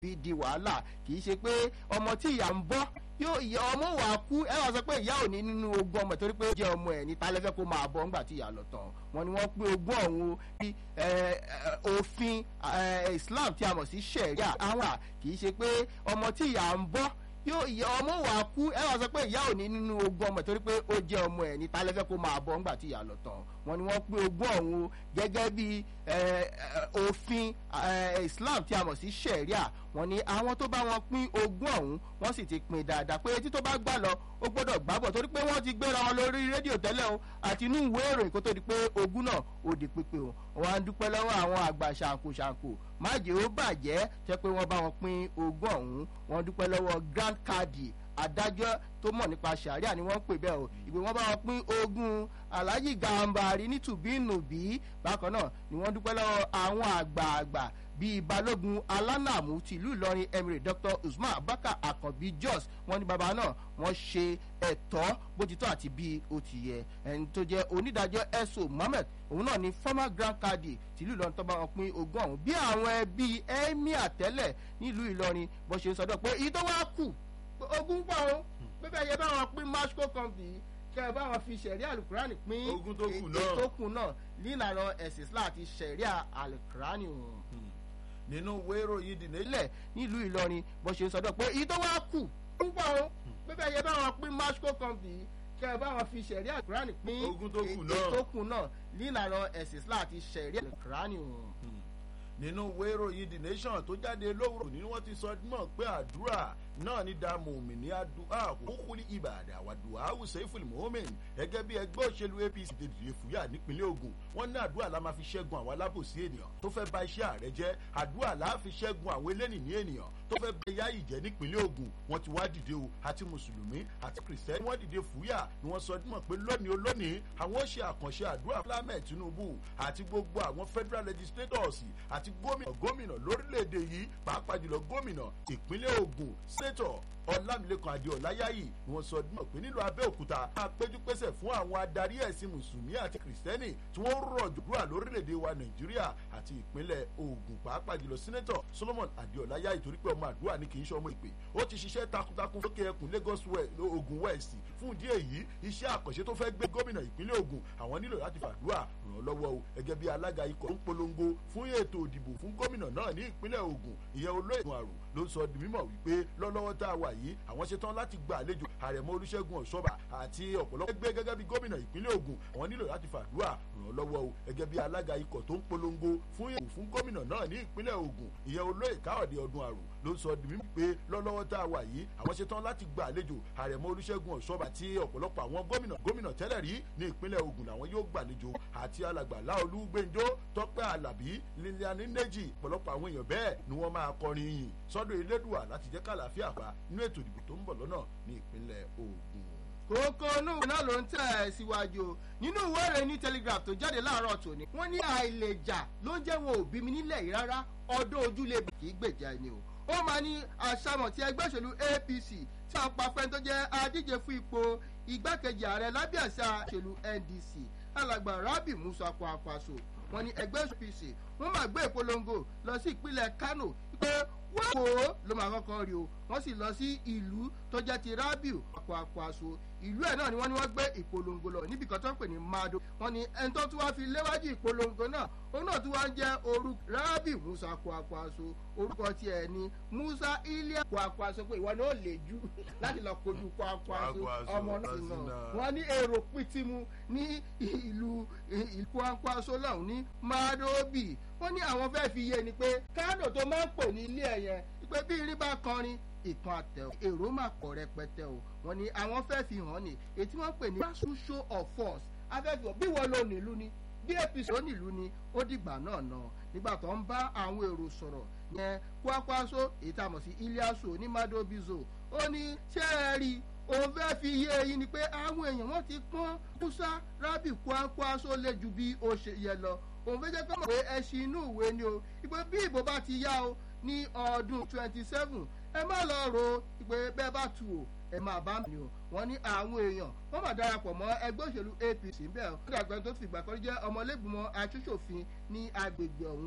fi di wàhálà kì í ṣe pé ọmọ tí ìyá ń bọ́ yóò ìyá ọmọ wà á kú ẹ wá sọ pé ìyá ò ní nínú ogún ọmọ torí pé ó jẹ́ ọmọ ẹ̀ ní talẹ́fẹ́ kó máa bọ́ ńgbà tí ìyá lọ tán wọn ni wọ́n pín ogún ọ̀hún bí òfin Islam tí a mọ̀ sí ṣẹ̀ríà àwọn kì í ṣe pé ọmọ tí ìyá ń bọ́ yóò ìyá ọmọ wà á kú ẹ wá sọ pé ìyá ò ní nínú ogún ọmọ torí pé ó jẹ́ ọmọ ẹ̀ ní talẹ́fẹ́ kó máa bọ́ ńgbà tí ìyá lọ tán wọn ni wọ́n pín ogún ọ̀hún gẹ́gẹ́ bí òfin Islam tí a mọ̀ sí ṣẹ̀ríà wọn ni àwọn tó bá wọn pín ogún ọ̀hún wọ́n sì ti pín dáadáa pé etí tó bá gbà lọ ó gbọ́dọ̀ gbàbọ̀ torí pé wọ́n ti gbéra wọn lórí rédíò tẹ́lẹ̀ o àti inú ìwé ìròyìn kó tó di pé ogún náà ó di pípé o wọn á dúpẹ́ lọ́wọ́ àwọn àgbà ṣàǹkóṣàǹkó májè ó bàjẹ́ tẹ́ pé wọ́n bá wọn pín ogún ọ̀hún wọ́n dúpẹ́ lọ́wọ́ Grand Cardi adájọ́ tó mọ̀ nípa sàríà ni wọ́n ń pè bẹ́ẹ̀ o ìwé wọn bá wọn pín ogún Alhaji Gambari ní tùbínùbí bákan náà ni wọ́n dúpẹ́ lọ́wọ́ àwọn àgbààgbà bíi balógun alánàmú tìlú ìlọrin emirate dr usman abaka akànbí jos wọ́n ní bàbá náà wọ́n ṣe ẹ̀tọ́ bó ti tọ́ àti bí ó ti yẹ ẹni tó jẹ́ onídàájọ́ eso mohammed òun náà ni former grand cadi tìlú ìlọrin tó bá wọn pín ogún ọ̀hún bí àwọn ẹbí emir tẹ́lẹ̀ nílùú ìlọrin bó ṣe ń sọdọ̀ pé èyí tó wá kù ogún pọ̀ o bẹ́ẹ̀ yẹ bá wọn pín masco company kẹ́ ẹ bá wọn fi ṣẹ̀rí alukurani pín ogún tó kù náà èyí tó kù náà nílànà ẹ̀sìn islam àti ṣẹ̀rí alukurani o nínú ìwé ìròyìn the nation. ilẹ̀ nílùú ìlọrin bó ṣe ń sọdọ̀ pé èyí tó wá kù púpọ̀ o bẹ́ẹ̀ yẹ bá wọn pín masco company kẹ́ ẹ bá wọn fi ṣẹ̀rí alukurani pín ogún tó kù èyí náà tó kù náà nílànà ẹ̀sìn islam àti ṣẹ̀rí alukurani o. nínú ìwé ìròyìn the nation tó jáde lówùrọ̀ ni wọ́n ti sọ mọ̀ pé àdúrà náà ní dààmú òmìnir àdúrà òkúkúlì ìbàdàn àwàdùà àwùsẹ̀ ìfúlì mohammed gẹ́gẹ́ bí ẹgbẹ́ òṣèlú apc ti dìde fúyà nípínlẹ̀ ogun wọ́n ní àdúrà la máa fi ṣẹ́gun àwọn alábòsí ènìyàn tó fẹ́ bà iṣẹ́ ààrẹ jẹ́ àdúrà la fi ṣẹ́gun àwọn elénìní ènìyàn tó fẹ́ bẹ yá ìjẹ́ nípínlẹ̀ ogun wọ́n ti wá dìde o àti mùsùlùmí àti kìrìsìtẹ́nì wọ́n dìde fúyà ni wọ́n sọ mọ̀ pé lónìí olónìí àwọn ó ṣe àkànṣe àdúrà fúlámẹ̀ tinubu àti gbogbo àwọn federal legislators àti gómìnà gómìnà lórílẹ̀‐èdè yìí pàápàá jùlọ gómìnà ìpínlẹ̀ ogun sẹ́tọ̀ ọlámilẹ́kan adéọláyáyì ni wọ́n sọ mọ̀ pé nílùú abẹ́òkúta máa péjú pésẹ̀ fún àwọn adarí ẹ̀sìn mùsùlùmí àti kìrìsìtẹ́nì tí wọ́n rọ̀ jùlọ lórílẹ̀‐èdè wa nàìjíríà àti ìpínlẹ̀ ogun pàápàá jùlọ sẹ́nẹ́tọ̀ solomon adéọláyáyì torí pé ọmọ àdúrà ni kì í ṣe ọmọ ìpè ó ti ṣiṣẹ́ takuntakun lókè ẹkùn lagos ogun west fún ìdí èyí iṣẹ́ àkànṣe tó fẹ́ gbé gómìnà ìpínlẹ̀ ogun àwọn nílò láti fàdúrà ràn án lọ́wọ́ o gẹ́gẹ́ bí alága ikọ̀ tó ń polongo fún ètò ìdìbò fún gómìnà náà ní ìpínlẹ̀ ogun ìyẹn olóògùn àrùn ló sọ di mímọ̀ wípé lọ́lọ́wọ́ tá a wà yìí àwọn ṣetán láti gba àlejò àrẹ̀mọ olúṣẹ́gun ọ̀ṣọ́bà àti ọ̀pọ̀lọpọ̀ ẹgbẹ́ gẹ́gẹ́ bí gómìnà ìpínlẹ̀ ogun àwọn nílò láti fàdúrà ràn án lọ́wọ́ o gẹ́gẹ́ bí alága ikọ̀ tó ń polongo fún ètò fún gómìnà náà ní ìpínlẹ̀ ogun ìyẹn olóyè káyọ̀dé ọdún àrùn ló sọ di mímọ̀ pé lọ́lọ́wọ́ tá a wà yìí àwọn ṣetán láti gba àlejò àrẹ̀mọ olúṣẹ́gun ọ̀ṣọ́bà àti ọ̀pọ̀lọpọ̀ àwọn gómìnà gómìnà tẹ́lẹ̀ rí ní ìpínlẹ̀ ogun làwọn yóò gbàlejò àti alàgbà láolú gbẹ́njọ́ tọ́pẹ́ alábí liliani neji ọ̀pọ̀lọpọ̀ àwọn èèyàn bẹ́ẹ̀ ni wọ́n máa kọrin yìn sọ́dọ̀ elédùà láti jẹ́ kàlàáfíà pa nínú ètò ìdìbò tó ń bọ̀ lọ́nà ní ìpínlẹ̀ ogun. kókó inú ìwé náà ló ń tẹ̀ ẹ́ síwájú o nínú ìwé ìròyìn ní telegraph tó jáde láàárọ̀ tòní wọ́n ní àìlèjà ló ń jẹ́ wọn ò bí mi nílẹ̀ yìí rárá ọdún ojúlé kì í gbèjà ẹni o ó máa ní àṣàmọ̀ tí ẹgbẹ́ òṣèlú apc tí a pa fẹ́ tó jẹ́ adíje fún ipò igbákejì ààrẹ lábẹ́ àṣà òṣèlú ndc alàgbà rabi musa kwankwaso wọ́n ní ẹgbẹ́ apc wọ́n máa gbé ìpolongo lọ sí ìpínlẹ̀ kano pé wọ́n kò ló máa kọ́kọ́ rí o wọ́n sì lọ sí ìlú tó jẹ́ ti rabiu kwakwaso ìlú ẹ̀ náà ni wọ́n ní wọ́n gbé ìpolongo lọ níbi kan tó ń pè ní mado wọ́n ní ẹni tó tún wá fi léwájú ìpolongo náà òun náà tún wá ń jẹ́ orúkọ rabiu musa kwakwaso orúkọ tiẹ̀ ni musa ilia kwakwaso pé ìwọ ni ó lè jù láti lọ kojú kwakwaso ọmọ náà sì náà wọ́n ní èrò pìtìmù ní ìlú kwakwaso lọ́hùn ní madobi wọ́n ní àwọn fẹ́ẹ́ fi yé ni pé kánò tó máa ń pò ní ilé ẹ̀ yẹn pé bí irin bá kọrin ìkan àtẹ èrò máa pọ̀ rẹpẹtẹ o wọ́n ní àwọn fẹ́ẹ́ fi hàn ní ètí wọ́n pè ní grassroot show of force afẹ́fẹ́ bí wọ́n lò nílùú ni bí apc ó nílùú ni ó dìgbà náà nà nígbà tó ń bá àwọn èrò sọ̀rọ̀ yẹn kwakwaso èyí tá a mọ̀ sí iliasu onímàdóbìzò ó ní ṣé ẹ rí i òun fẹ́ fi yé eyín ni pé àwọn èèyàn wọ́n ti pọ́n musa rabi kwakwaso lé ju bí ó ṣe yẹ lọ òun fẹ́ jẹ́ kọ́ mọ̀ pé ẹṣin inú ìwé ni o ìpè bí ìbò bá ti yá o ní ọdún twenty seven ẹ má lọ ro ìpè bẹ́ẹ̀ bá tu o ẹ máa bá mi o wọ́n ní àwọn èèyàn wọ́n máa darapọ̀ mọ́ ẹgbẹ́ òṣèlú apc bẹ́ẹ̀ ó dàgbẹ́ tó fìgbà kan jẹ́ ọmọlẹ́gbìmọ̀ aṣòṣòfin ní agbègbè ọ̀hún